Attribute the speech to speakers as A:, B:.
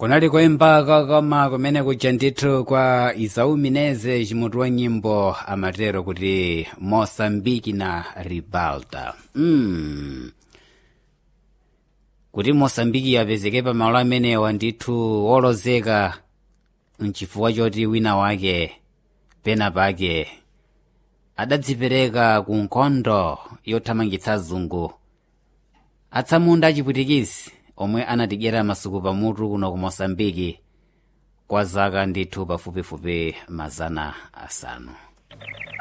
A: kunali kuyimba koma kumene kuja ndithu kwa isau mineze cimutu wa nyimbo amatero kuti mosambiki na ribalta mm. kuti mosambiki yapezeke pa malo amenewa ndithu wolozeka mchifukwa choti wina wake pena pake adadzipereka ku nkhondo yothamangitsa azungu atsamunda achipwitikizi omwe anatidyera masuku pamutu kuno ku mosambiki kwa zaka ndithu pafupifupi mazana asanu